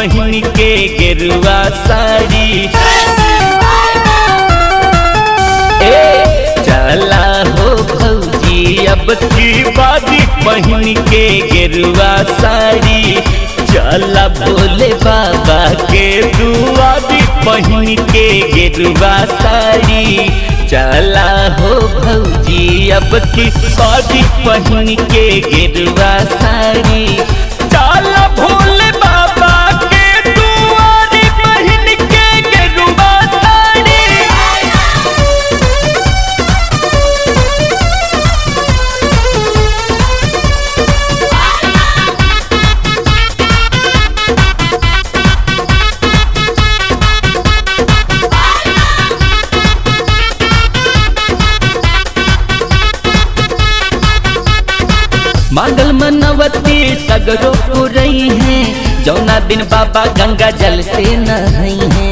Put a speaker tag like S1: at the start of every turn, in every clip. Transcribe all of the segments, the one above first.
S1: पहन के गेरुआ साड़ी ए चला हो भौजी अब की बाजी पहन के गेरुआ साड़ी चला भोले बाबा के दुआरी पहन के गेरुआ साड़ी चला हो भौजी अब की बाजी पहन के गेरुआ साड़ी चला भोले बाबा के दुआरी पहन के गेरुआ साड़ी मांगल मनवती सगरो पुरई है जौना दिन बाबा गंगा जल से नहई है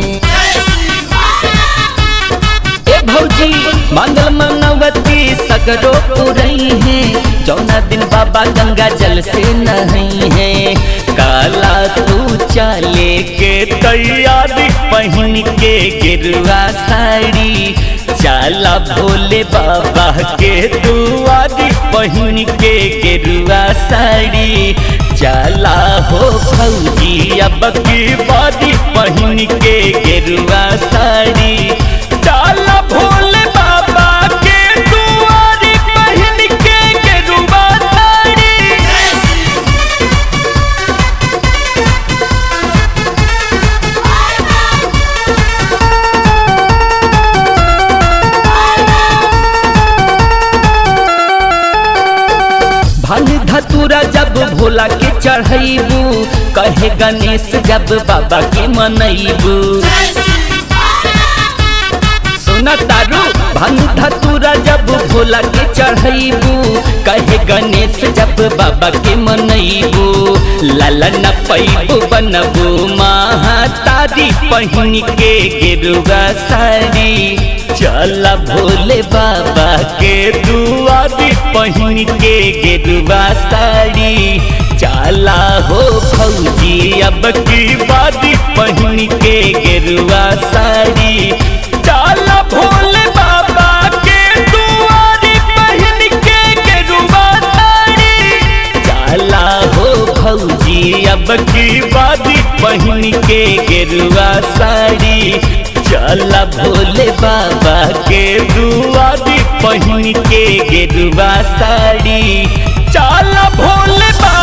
S1: ए भौजी मांगल मनवती सगरो पुरई है जौना दिन बाबा गंगा जल से नहई है काला तू चाले के तैयारी पहन के गिरुआ साड़ी चाला भोले बाबा के दुआरी पहन के गेरुआ साड़ी चाला हो भौजी अब की बारी पहन के गेरुआ साड़ी चाला भोले बाबा के दुआरी पहन के गेरुआ साड़ी भांग धतूरा जब भोला के चढ़ैबू कहे गणेश जब बाबा के मनैबू सुना तारू भांग धतूरा जब भोला के चढ़ैबू कहे गणेश जब बाबा के मनैबू लाला न पैबू बनबू महातारी पहन के गेरुआ साड़ी चला भोले बाबा के दुआरी पहन के गेरुआ साड़ी चला हो फौजी अब की बारी पहन के गेरुआ साड़ी चला भोले बाबा के दुआरी पहन के गेरुआ साड़ी चला हो फौजी अब की बारी पहन के गेरुआ साड़ी चला भोले बाबा के दुआरी पहन के गेरुआ साड़ी चला भोले बाबा